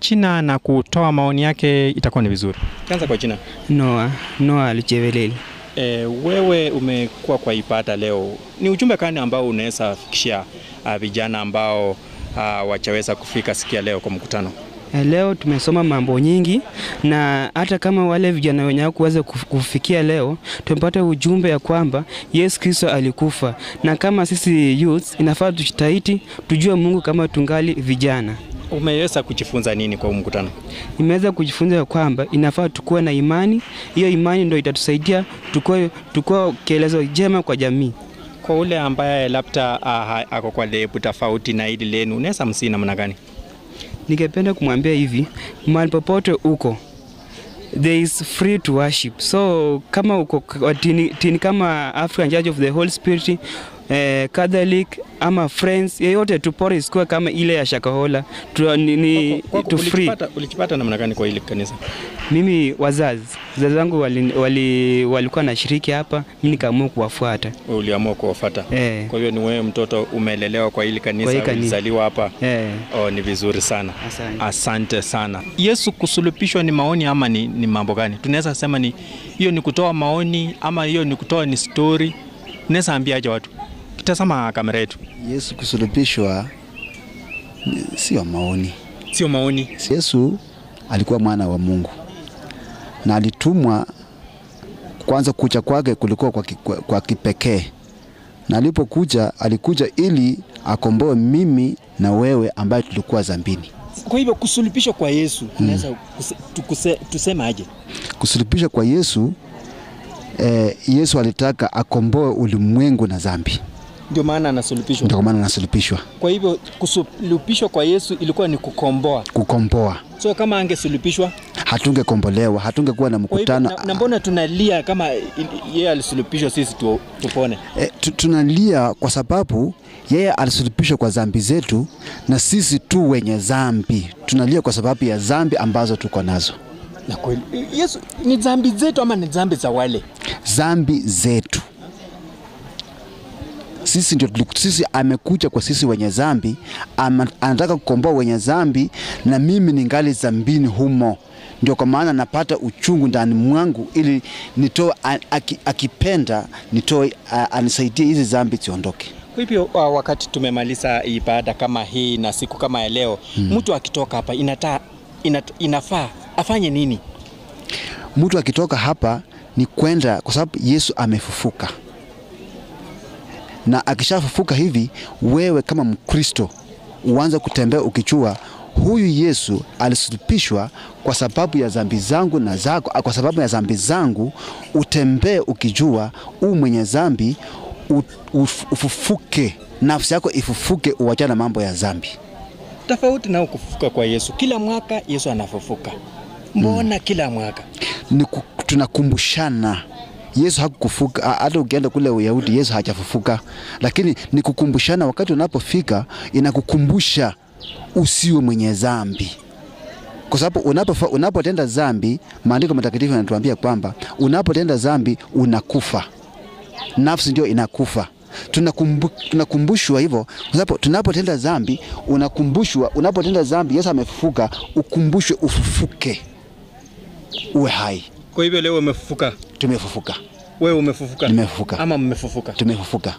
China na kutoa maoni yake itakuwa ni vizuri. Kianza kwa China. Noa Noa Lucheveleli. E, wewe umekuwa kwa ibada leo, ni ujumbe gani ambao unaweza fikishia uh, vijana ambao uh, wachaweza kufika sikia leo kwa mkutano? Eh, Leo tumesoma mambo nyingi na hata kama wale vijana wenye hawakuweza kuf- kufikia leo, tumepata ujumbe ya kwamba Yesu Kristo alikufa, na kama sisi youths inafaa tujitahidi tujue Mungu kama tungali vijana. Umeweza kujifunza nini kwa huu mkutano? Nimeweza kujifunza ya kwamba inafaa tukuwe na imani. Hiyo imani ndio itatusaidia tukuwe tukuwe kielezo jema kwa jamii. Kwa ule ambaye labda uh, ako kwa lebu tofauti na hili lenu, unaweza msii namna gani? Ningependa kumwambia hivi, mahali popote uko there is free to worship. So kama uko kwa tini, tini kama African Church of the Holy Spirit eh, Catholic ama Friends yeyote tu pore isikuwe kama ile ya Shakahola tu, ni, ni, Kwako tu free. ulijipata, ulijipata namna gani kwa hili kanisa? Mimi wazazi wazazi wangu wali, wali, walikuwa na shiriki hapa, mimi nikaamua kuwafuata Uliamua kuwafuata? eh, Kwa hiyo ni wewe mtoto umelelewa kwa hili kanisa, Kwa hili kanisa. ulizaliwa hapa? eh, Oh, ni vizuri sana. asante. Asante sana. Yesu kusulubishwa ni maoni ama ni, ni mambo gani? Tunaweza sema ni hiyo ni kutoa maoni ama hiyo ni kutoa ni story? Unaweza ambiaje watu? Kitazama kamera yetu. Yesu kusulubishwa ni- sio maoni. Sio maoni. Yesu alikuwa mwana wa Mungu na alitumwa. Kwanza kuja kwake kulikuwa kwa, ki- kwa, kwa kipekee, na alipokuja alikuja ili akomboe mimi na wewe ambaye tulikuwa zambini. Kwa hivyo kusulubishwa kwa Yesu tunaweza kuse- tukuse- tuseme aje? Kusulubishwa kwa Yesu eh, Yesu alitaka akomboe ulimwengu na dhambi, Ndio maana anasulubishwa. ndio kwa maana anasulubishwa, Kwa hivyo kusulubishwa kwa Yesu ilikuwa ni kukomboa. kukomboa. So kama angesulubishwa, Hatungekombolewa, hatungekuwa na kwa hivyo mkutano na, na mbona tunalia kama il- yeye alisulubishwa sisi tu, tupone? E, tu- tunalia kwa sababu yeye alisulubishwa kwa dhambi zetu, na sisi tu wenye dhambi tunalia kwa sababu ya dhambi ambazo tuko nazo, Na kweli Yesu ni dhambi zetu ama ni dhambi za wale? dhambi zetu sisi ndio tuliku- sisi amekuja kwa sisi wenye dhambi, ama- anataka kukomboa wenye dhambi, na mimi ningali dhambini humo. Ndio kwa maana napata uchungu ndani mwangu, ili nitoe, a- aki- akipenda nitoe, a- anisaidie hizi dhambi ziondoke. Kwa hivyo uh, wakati tumemaliza ibada kama hii na siku kama ya leo mtu akitoka hapa inata, inat, inafaa afanye nini? mtu akitoka hapa ni kwenda, kwa sababu Yesu amefufuka, na akishafufuka hivi, wewe kama Mkristo uanze kutembea ukijua huyu Yesu alisulubishwa kwa sababu ya dhambi zangu na zako, kwa sababu ya dhambi zangu. Utembee ukijua u mwenye dhambi, u- uf- ufufuke, nafsi yako ifufuke, uachane na mambo ya dhambi. Tofauti na kufufuka kwa Yesu, kila mwaka Yesu anafufuka. Mbona kila mwaka? ni ku- tunakumbushana Yesu hakufufuka. ha- Hata ukienda kule Uyahudi Yesu hajafufuka, lakini ni kukumbushana. Wakati unapofika inakukumbusha usiwe mwenye dhambi, kwa sababu unapofa- unapotenda dhambi, maandiko matakatifu yanatuambia kwamba unapotenda dhambi unakufa, nafsi ndio inakufa. Tunakumbu, tunakumbushwa hivyo kwa sababu tunapotenda dhambi unakumbushwa. Unapotenda dhambi, Yesu amefufuka, ukumbushwe ufufuke, uwe hai. Kwa hivyo leo umefufuka, Tumefufuka, wewe umefufuka, Nimefufuka. ama mmefufuka? tumefufuka.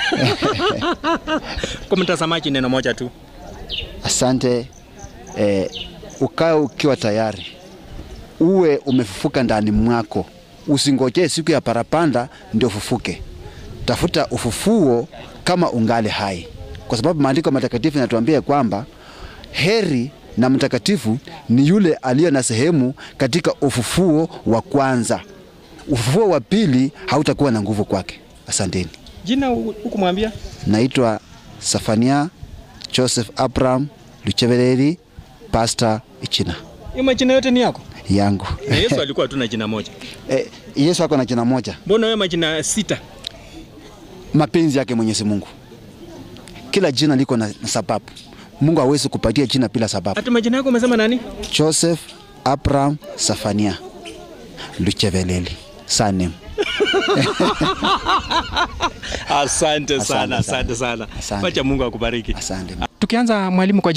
Kwa mtazamaji, neno moja tu, Asante. Eh, ukae ukiwa tayari, uwe umefufuka ndani mwako, usingojee siku ya parapanda ndio ufufuke. Tafuta ufufuo kama ungali hai, kwa sababu maandiko matakatifu yanatuambia kwamba heri na mtakatifu ni yule aliye na sehemu katika ufufuo wa kwanza. Ufufuo wa pili hautakuwa na nguvu kwake. Asanteni. jina hu- hukumwambia? Naitwa Safania Joseph Abraham Lucheveleri, Pastor Ichina Hiyo majina yote ni yako? yangu. Na Yesu alikuwa tu na jina moja, Eh, Yesu ako na jina moja, mbona wewe majina sita? mapenzi yake Mwenyezi Mungu. Kila jina liko na, na sababu. Mungu hawezi kupatia jina bila sababu. Hata majina yako umesema nani? Joseph Abraham Safania Lucheveleli surname. Asante sana, Asante sana. asante sana. Asante. Wacha Mungu akubariki. Asante. Tukianza mwalimu, kwa jina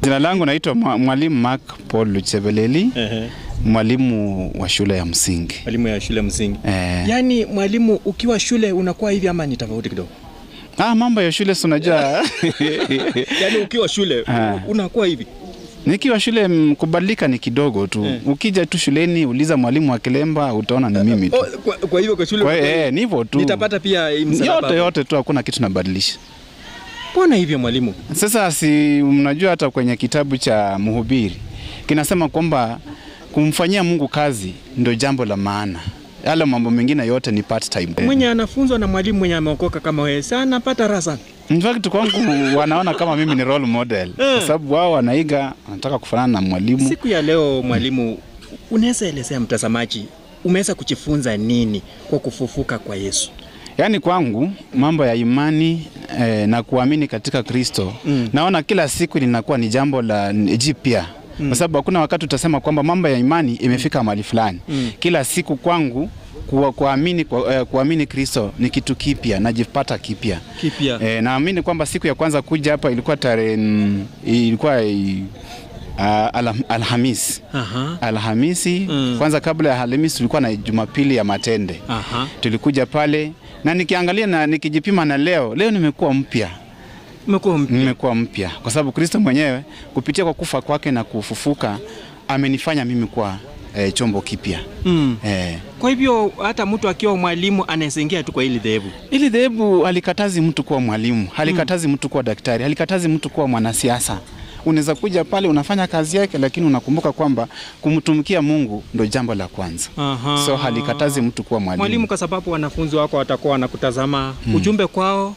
Jina langu naitwa mwa- Mwalimu Mark Paul Luchebeleli, Ehe. mwalimu wa shule ya msingi. Mwalimu ya shule msingi. Eh. Yaani mwalimu ukiwa shule unakuwa hivi ama ni tofauti kidogo? Ah, mambo ya shule si unajua Yaani ukiwa shule Ah. unakuwa hivi. nikiwa shule mm, kubadilika ni kidogo tu. Eh. Ukija tu shuleni uliza mwalimu wa Kilemba utaona ni mimi tu. Oh, kwa, kwa hivyo kwa shule Kwa hiyo eh, ni hivyo tu. nitapata pia hii msalaba yote hapo. yote tu, hakuna kitu nabadilisha. Mbona hivyo mwalimu? Sasa si mnajua hata kwenye kitabu cha Mhubiri kinasema kwamba kumfanyia Mungu kazi ndio jambo la maana, yale mambo mengine yote ni part time. Mwenye anafunzwa na mwalimu mwenye ameokoka kama wewe sana anapata raha sana. In fact kwangu wanaona kama mimi ni role model kwa sababu wao wanaiga, wanataka kufanana na mwalimu. Siku ya leo mwalimu, unaweza elezea mtazamaji umeweza kujifunza nini kwa kufufuka kwa Yesu? Yaani kwangu mambo ya imani eh, na kuamini katika Kristo Mm. naona kila siku linakuwa ni jambo la jipya kwa sababu hakuna wakati utasema kwamba mambo ya imani imefika mahali fulani. Mm. Kila siku kwangu kuwa, kuamini, kwa, eh, kuamini Kristo ni kitu kipya, najipata kipya. Kipya. Eh, naamini kwamba siku ya kwanza kuja hapa ilikuwa tarehe mm, ilikuwa i- ah, alham- Alhamisi. Aha. Alhamisi Mm. kwanza, kabla ya Alhamisi tulikuwa na Jumapili ya matende Aha. tulikuja pale na nikiangalia na nikijipima na leo leo nimekuwa mpya Umekuwa mpya. nimekuwa mpya kwa sababu kristo mwenyewe kupitia kwa kufa kwake na kufufuka amenifanya mimi kuwa eh, chombo kipya Mm. eh. Kwa hivyo hata mtu akiwa mwalimu anaweza ingia tu kwa hili dhehebu. ili dhehebu halikatazi mtu kuwa mwalimu halikatazi mtu kuwa daktari halikatazi mtu kuwa mwanasiasa unaweza kuja pale unafanya kazi yake lakini unakumbuka kwamba kumtumikia mungu ndo jambo la kwanza Aha. so halikatazi mtu kuwa mwalimu, Mwalimu, kwa sababu wanafunzi wako watakuwa wanakutazama ujumbe kwao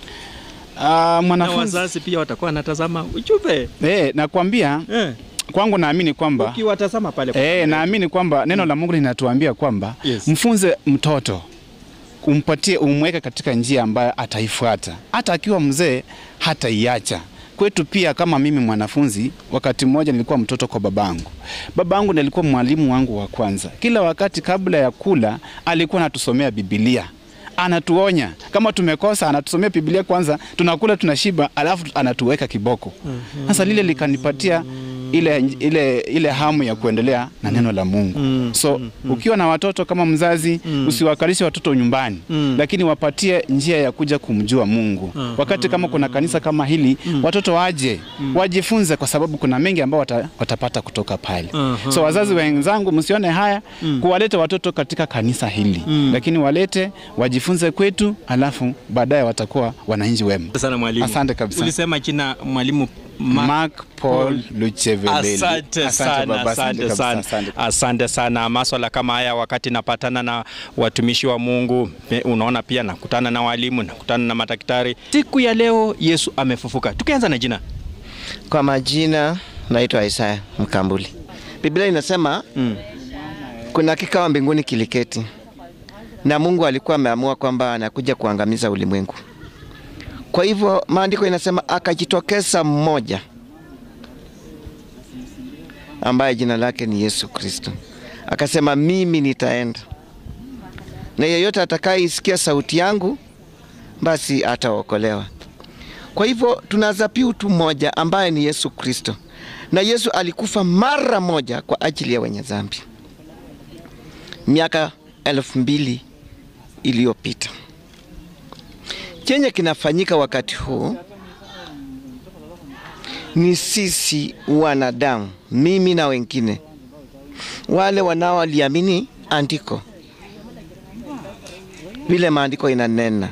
Ah, na mwanafunzi wazazi pia watakuwa wanatazama ujumbe eh, nakwambia eh. kwangu naamini kwamba Ukiwatazama pale kwa Eh, naamini kwamba neno la Mungu linatuambia kwamba Yes. mfunze mtoto umpatie, umweke katika njia ambayo ataifuata, hata akiwa mzee hataiacha. Kwetu pia kama mimi mwanafunzi, wakati mmoja nilikuwa mtoto kwa babangu. Babangu ndiye alikuwa mwalimu wangu wa kwanza. Kila wakati kabla ya kula alikuwa anatusomea Biblia anatuonya kama tumekosa, anatusomea Biblia kwanza, tunakula tunashiba, alafu anatuweka kiboko. Sasa lile likanipatia ile, ile, ile hamu ya kuendelea na neno la Mungu. So ukiwa na watoto kama mzazi, usiwakalishe watoto nyumbani, lakini wapatie njia ya kuja kumjua Mungu. Wakati kama kuna kanisa kama hili, watoto waje wajifunze, kwa sababu kuna mengi ambao wata, watapata kutoka pale. So wazazi wenzangu, msione haya kuwaleta watoto katika kanisa hili, lakini walete wajifunze kwetu, alafu baadaye watakuwa wananchi wema. Asante sana mwalimu. Asante kabisa. Ulisema jina mwalimu Ma- Mark Paul Lucheveleli. Asante sana, baba, asante kabisa, sana, asante. asante sana. Maswala kama haya, wakati napatana na watumishi wa Mungu, pe- unaona pia nakutana na walimu, nakutana na madaktari. Siku ya leo Yesu amefufuka. Tukianza na jina Kwa majina naitwa Isaya Mkambuli. Biblia inasema mm. kuna kikao mbinguni kiliketi, na Mungu alikuwa ameamua kwamba anakuja kuangamiza ulimwengu. Kwa hivyo maandiko inasema akajitokeza mmoja ambaye jina lake ni Yesu Kristo, akasema mimi nitaenda, na yeyote atakayeisikia sauti yangu basi ataokolewa. Kwa hivyo tuna dhabihu tu moja ambaye ni Yesu Kristo, na Yesu alikufa mara moja kwa ajili ya wenye dhambi miaka elfu mbili iliyopita. Chenye kinafanyika wakati huu ni sisi wanadamu, mimi na wengine wale wanaoliamini andiko vile maandiko inanena.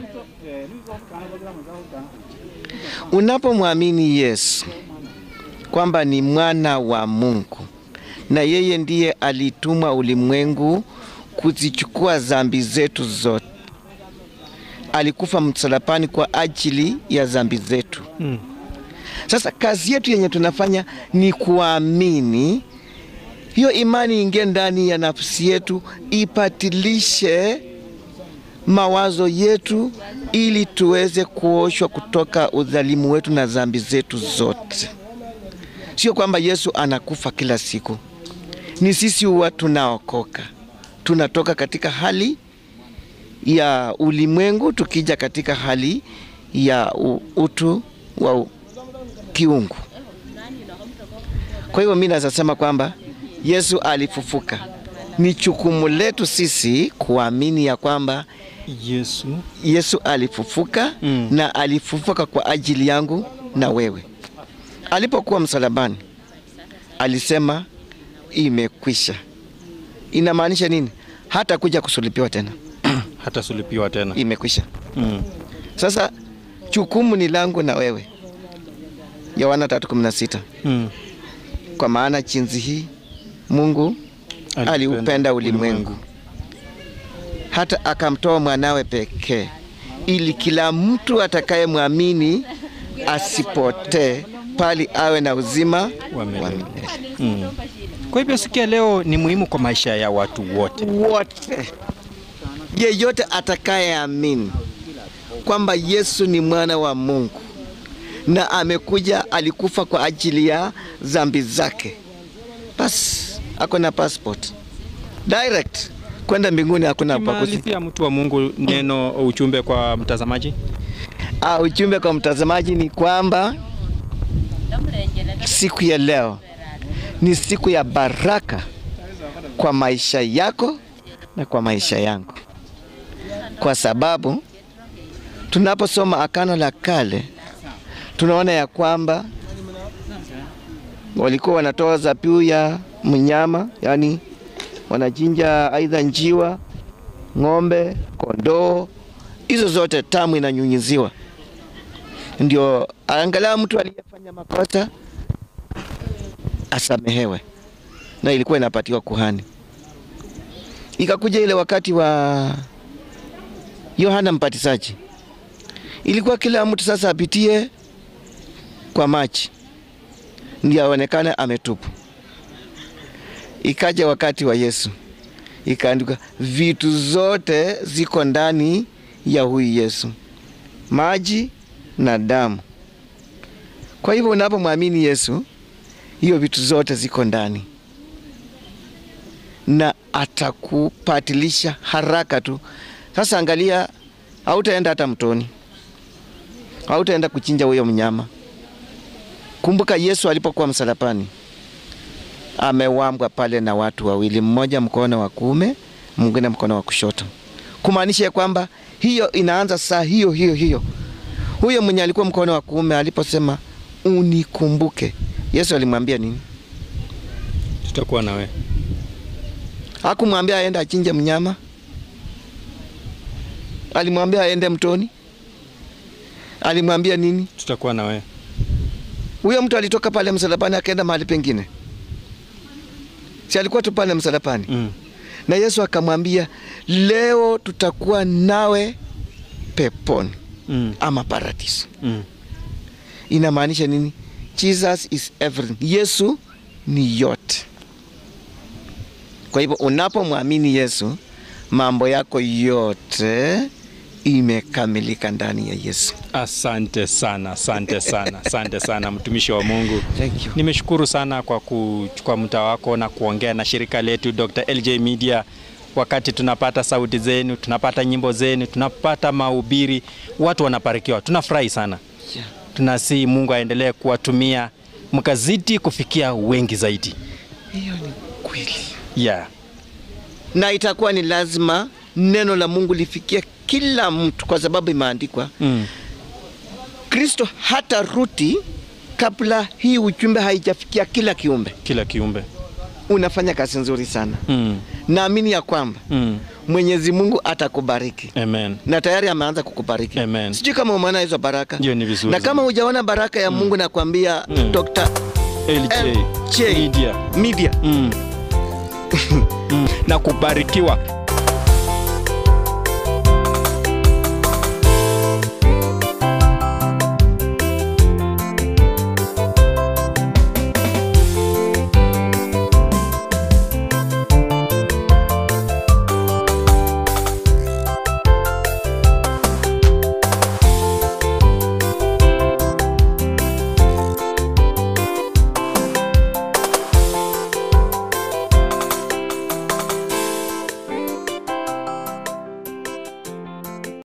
Unapomwamini Yesu kwamba ni mwana wa Mungu na yeye ndiye alitumwa ulimwengu kuzichukua dhambi zetu zote, alikufa msalabani kwa ajili ya dhambi zetu. Mm. Sasa kazi yetu yenye tunafanya ni kuamini hiyo imani ingie ndani ya nafsi yetu, ipatilishe mawazo yetu, ili tuweze kuoshwa kutoka udhalimu wetu na dhambi zetu zote. Sio kwamba Yesu anakufa kila siku, ni sisi huwa tunaokoka, tunatoka katika hali ya ulimwengu tukija katika hali ya u- utu wa u- kiungu. Kwa hivyo mimi naweza sema kwamba Yesu alifufuka. Ni jukumu letu sisi kuamini ya kwamba Yesu Yesu alifufuka Mm. na alifufuka kwa ajili yangu na wewe. Alipokuwa msalabani alisema imekwisha. Inamaanisha nini? Hata kuja kusulipiwa tena, hatasulubiwa tena. imekwisha. Mm. Sasa jukumu ni langu na wewe. Yohana 3:16. Mm. Kwa maana jinsi hii Mungu aliupenda ulimwengu hata akamtoa mwanawe pekee, ili kila mtu atakayemwamini asipotee, bali awe na uzima Wa milele. wa milele. Mm. Kwa hivyo siku ya leo ni muhimu kwa maisha ya watu wote. Wote, yeyote atakayeamini kwamba Yesu ni mwana wa Mungu na amekuja, alikufa kwa ajili ya dhambi zake, basi ako na passport direct kwenda mbinguni, hakuna upakuzi. Kimalizia mtu wa Mungu, neno ujumbe kwa mtazamaji. Ah, ujumbe kwa mtazamaji ni kwamba siku ya leo ni siku ya baraka kwa maisha yako na kwa maisha yangu, kwa sababu tunaposoma Agano la Kale tunaona ya kwamba walikuwa wanatoa zabihu ya mnyama, yani wanachinja aidha njiwa, ng'ombe, kondoo, hizo zote tamu inanyunyiziwa ndio angalau mtu aliyefanya makosa asamehewe, na ilikuwa inapatiwa kuhani. Ikakuja ile wakati wa Yohana Mbatizaji, ilikuwa kila mtu sasa apitie kwa maji ndio aonekane ametupu. Ikaja wakati wa Yesu, ikaandikwa vitu zote ziko ndani ya huyu Yesu, maji na damu. Kwa hivyo unapomwamini Yesu, hiyo vitu zote ziko ndani na atakupatilisha haraka tu. Sasa angalia, hautaenda hata mtoni, hautaenda kuchinja huyo mnyama. Kumbuka Yesu alipokuwa msalabani, amewambwa pale na watu wawili, mmoja mkono wa kuume, mwingine mkono wa kushoto, kumaanisha ya kwamba hiyo inaanza saa hiyo hiyo hiyo huyo mwenye alikuwa mkono wa kuume aliposema unikumbuke, Yesu alimwambia nini? Tutakuwa na wewe. Hakumwambia aende achinje mnyama, alimwambia aende mtoni, alimwambia nini? Tutakuwa na wewe. Huyo mtu alitoka pale msalabani akaenda mahali pengine, si alikuwa tu pale msalabani Mm. na Yesu akamwambia leo tutakuwa nawe peponi Mm. ama paradiso. Mm. Inamaanisha nini? Jesus is everything. Yesu ni yote. Kwa hivyo unapomwamini Yesu, mambo yako yote imekamilika ndani ya Yesu. Asante sana, asante sana, asante sana mtumishi wa Mungu. Thank you. Nimeshukuru sana kwa kuchukua muda wako na kuongea na shirika letu Dr. LJ Media. Wakati tunapata sauti zenu, tunapata nyimbo zenu, tunapata mahubiri, watu wanabarikiwa, tunafurahi sana. Yeah. Tunasi Mungu aendelee kuwatumia mkazidi kufikia wengi zaidi. Hiyo ni kweli, Yeah. na itakuwa ni lazima neno la Mungu lifikie kila mtu, kwa sababu imeandikwa Mm. Kristo hata ruti kabla hii ujumbe haijafikia kila kiumbe. Kila kiumbe. Unafanya kazi nzuri sana. Mm. Naamini ya kwamba Mm. Mwenyezi Mungu atakubariki Amen. na tayari ameanza kukubariki. Amen. Sijui kama umeona hizo baraka, Hiyo ni vizuri na kama sana. hujaona baraka ya Mungu nakwambia Mm. Dr. LJ LJ Media. Media Mm. mm. na kubarikiwa